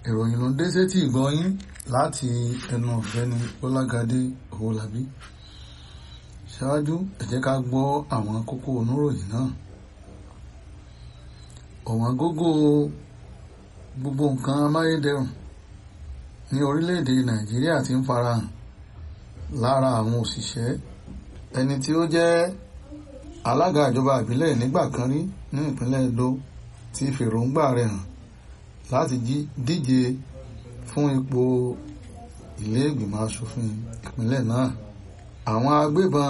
ìròyìn ló ń dé sétí ìgbọ́yín láti ẹnu ọ̀gbẹ́ni Bọ́lágadé Owólabí ṣáájú ẹ jẹ́ ká gbọ́ àwọn kókó oníròyìn náà ọ̀wọ́n gógó gbogbo nǹkan amáyédẹrùn ní orílẹ̀-èdè Nàìjíríà ti ń farahàn lára àwọn òṣìṣẹ́ ẹni tí ó jẹ́ alága ìjọba ìbílẹ̀ nígbà kan rí ní ìpínlẹ̀ Edo ti fèròǹgbà rẹ̀ hàn láti díje fún ipò ilé ìgbìmọ̀ asòfin ìpínlẹ̀ náà àwọn agbébọn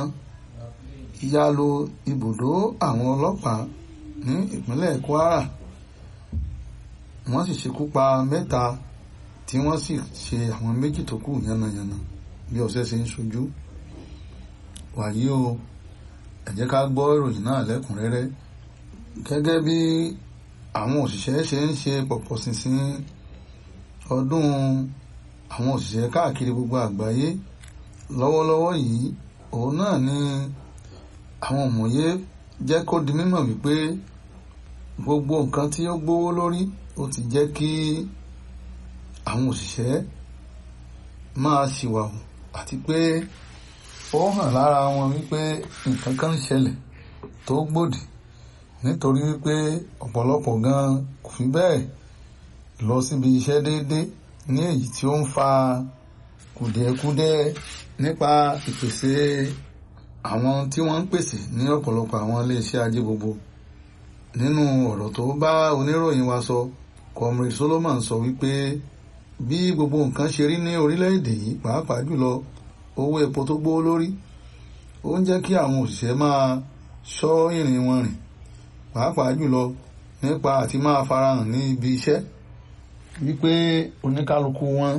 ya lu ibùdó àwọn ọlọ́pàá ní ìpínlẹ̀ Kwara wọ́n sì ṣekú pa mẹ́ta tí wọ́n sì ṣe àwọn méjì tó kù yánnayànna bí ọ̀sẹ̀ ṣe ń ṣojú wàyí o ẹ jẹ́ ká gbọ́ ìròyìn náà lẹ́kùnrẹ́rẹ́ gẹ́gẹ́ bí àwọn òṣìṣẹ́ ṣe ń ṣe pọ̀pọ̀ ṣinṣin ọdún àwọn òṣìṣẹ́ káàkiri gbogbo àgbáyé lọ́wọ́lọ́wọ́ yìí òun náà ni àwọn òmòye jẹ́ kó di mímọ̀ wípé gbogbo nǹkan tí ó gbówó lórí ó ti jẹ́ kí àwọn òṣìṣẹ́ máa ṣìwàwù àti pé ó hàn lára wọn wípé nǹkan kan ń ṣẹlẹ̀ tó gbòdì nítorí wípé ọ̀pọ̀lọpọ̀ gan kò fi bẹ́ẹ̀ lọ síbi iṣẹ́ déédéé ní èyí tí ó ń fa kùdìẹ̀kudiẹ nípa ìpèsè àwọn tí wọ́n ń pèsè ní ọ̀pọ̀lọpọ̀ àwọn iléeṣẹ́ ajé gbogbo nínú ọ̀rọ̀ tó bá oníròyìn wa sọ Comrade Solomon sọ wípé bí gbogbo nǹkan ṣe rí ní orílẹ̀-èdè yìí pàápàá jùlọ owó epo tó gbówó lórí ó ń jẹ́ kí àwọn òṣìṣẹ́ máa ṣọ́ ìrìn wọn rìn pàápàá jùlọ nípa àti máa farahàn ní ibi iṣẹ́ wípé oníkálukú wọn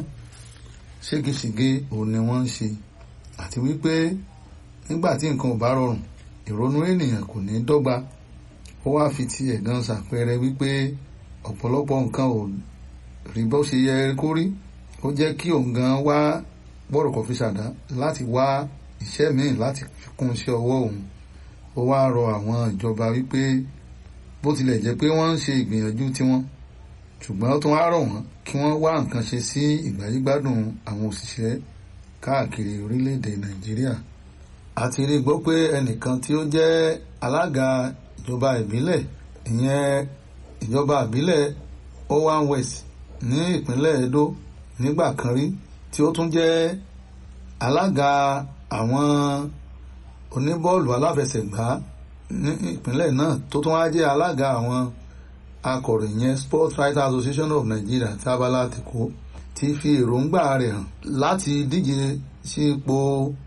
ségesège òun ni wọ́n ń ṣe àti wípé nígbà tí nǹkan ò bá rọrùn ìrònú ènìyàn kò ní dọ́gba ó wá fi ti ẹ̀gàn ṣàpẹẹrẹ wípé ọ̀pọ̀lọpọ̀ nǹkan ò rí bó ṣe yẹ kó rí ó jẹ́ kí òun gan wá bọ́rọ̀kọ̀ fi ṣàdá láti wá iṣẹ́ míì láti fi kún iṣẹ́ ọwọ́ òun ó wá rọ àwọn ìjọba wípé bó tilẹ̀ jẹ́ pé wọ́n ń ṣe ìgbìyànjú tiwọn ṣùgbọ́n ó tún wá rọ̀ wọ́n kí wọ́n wá nǹkan ṣe sí ìgbáyégbádùn àwọn òṣìṣẹ́ káàkiri orílẹ̀-èdè Nàìjíríà àti rí gbọ́ pé ẹnìkan tí ó jẹ́ alága ìjọba ìbílẹ̀ ìyẹn ìjọba ìbílẹ̀ Owan West ní ìpínlẹ̀ Edo nígbà kan rí tí ó tún jẹ́ alága àwọn oníbọ́ọ̀lù aláfẹsẹ̀gbá ní ìpínlẹ̀ náà tó tún wá jẹ́ alága àwọn akọ̀ròyìn yẹn Sports Writers Association of Nigeria tí abala àtìkó ti fi èròǹgbà rẹ̀ hàn láti díje sí ipò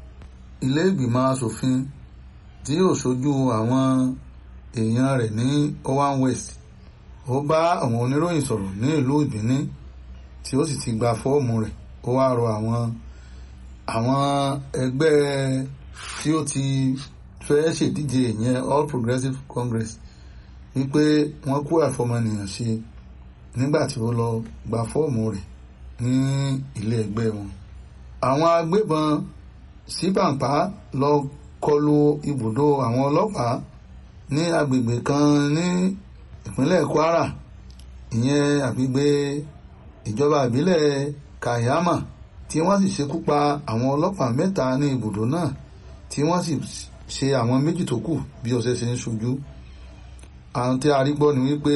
ilé ìgbìmọ̀ asòfin tí yóò ṣojú àwọn èèyàn rẹ̀ ní Owan West ó bá àwọn oníròyìn sọ̀rọ̀ ní ìlú Ìbíní tí ó sì ti gba fọ́ọ̀mù rẹ̀ ó wá rọ àwọn àwọn ẹgbẹ́ tí ó ti fẹ́ ṣèdíje ìyẹn All Progressives Congress wípé wọ́n kó àfọmọnìyàn ṣe nígbà tí ó lọ gba fọ́ọ̀mù rẹ̀ ní ilé ẹgbẹ́ wọn. àwọn agbébọn síbàǹpá lọ kọlu ibùdó àwọn ọlọ́pàá ní agbègbè kan ní ìpínlẹ̀ Kwara ìyẹn àgbègbè ìjọba ìbílẹ̀ Kayama tí wọ́n sì ṣekú pa àwọn ọlọ́pàá mẹ́ta ní ibùdó náà tí wọ́n sì ṣe àwọn méjì tó kù bí ọ̀sẹ̀ ṣe ń ṣojú àwọn tí a rí gbọ́ ni wípé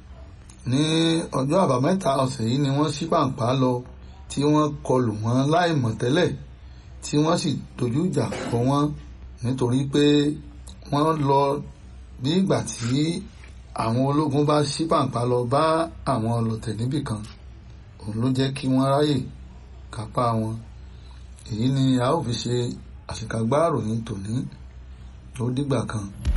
ní ọjọ́ àbámẹ́ta ọ̀sẹ̀ yìí ni wọ́n ṣí pàǹpá lọ tí wọ́n kọlù wọ́n láì mọ̀ tẹ́lẹ̀ tí wọ́n sì dojú ìjà kọ wọ́n nítorí pé wọ́n lọ bí ìgbà tí àwọn ológun bá ṣí pàǹpá lọ bá àwọn ọlọ̀tẹ̀ níbì kan òun ló jẹ́ kí wọ́n ráyè kápá wọn èyí ni a ó fi ṣe àṣekágbá ìròyìn tòní ó dìgbà kan.